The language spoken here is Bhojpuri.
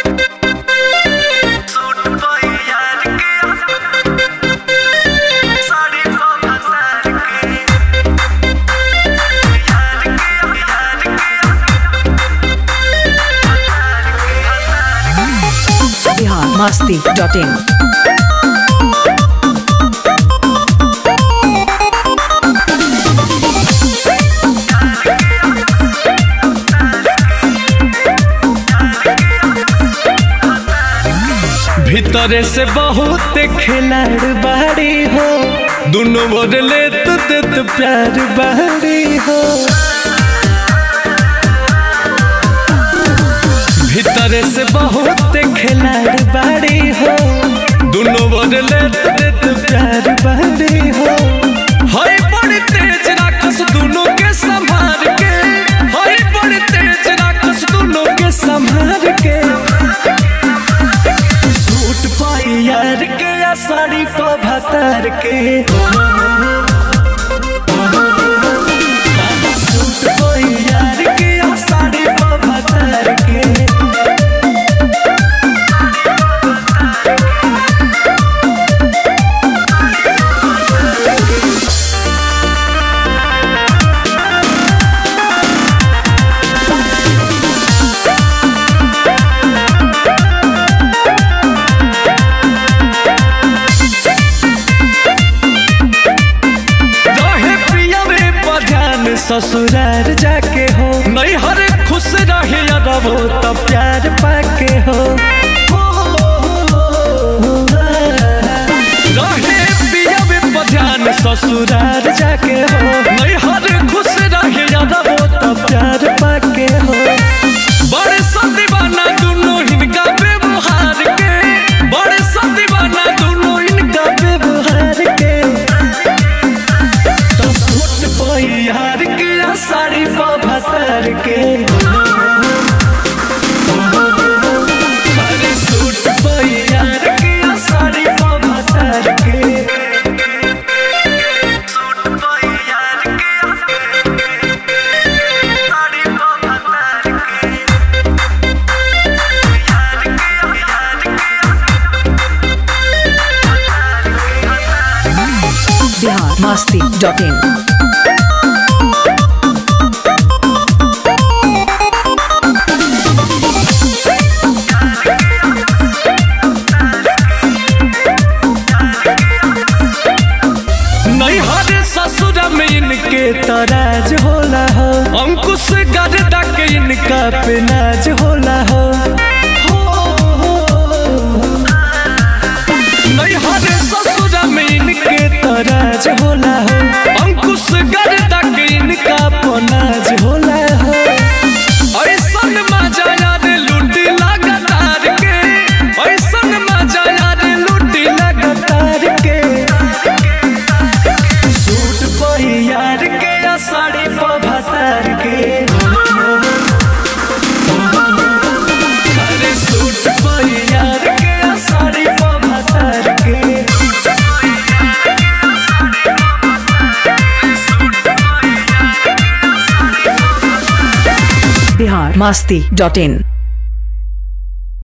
masti.in. भीतरे से बहुत खिलाड़ बाड़ी हो दोनों बदले तो देत प्यार बाड़ी हो भीतरे से बहुत खिलाड़ बाड़ी हो दोनों बदले तो देत प्यार बाड़ी हो हई बड़ी तेज राक्षस दोनों के संभाल के हई बड़ी तेज राक्षस दोनों के संभाल के सूट पाई यार के या साड़ी पा भतर के सूट पाई यार के या साड़ी पा भतर के रहे पिया रे बजान ससुरार जाके हो नहीं हर खुश रहे अरबो तो प्यार पाके हो रहे पिया रे बजान ससुरार जाके हो नहीं हर खुश रहे अरबो तो प्यार पाके हो बड़े सदीवाना दोनों हिनका व्यवहार के बड़े सदीवाना दोनों इनका व्यवहार के तो सूट कोई यार के या साड़ी पा भतर के अरे सूट कोई यार के या साड़ी पा भतर के सूट कोई यार के या साड़ी पा भतर के यार के यार Bihar masti.in. नहीं हरे ससुर में इनके तराज होला हो अंकुश गर्दा के इनका पे नाज होला हो नहीं हरे ससुर में इनके तराज होला हो अंकुश गर्दा के इनका पे नाज होला हो ऐसन मजा यार लूटी लगातार के ऐसन मजा यार लूटी लगातार के सूट पही यार के या साड़ी पा भतर के अरे सूट पही यार के या साड़ी पा भतर के Bihar masti.in.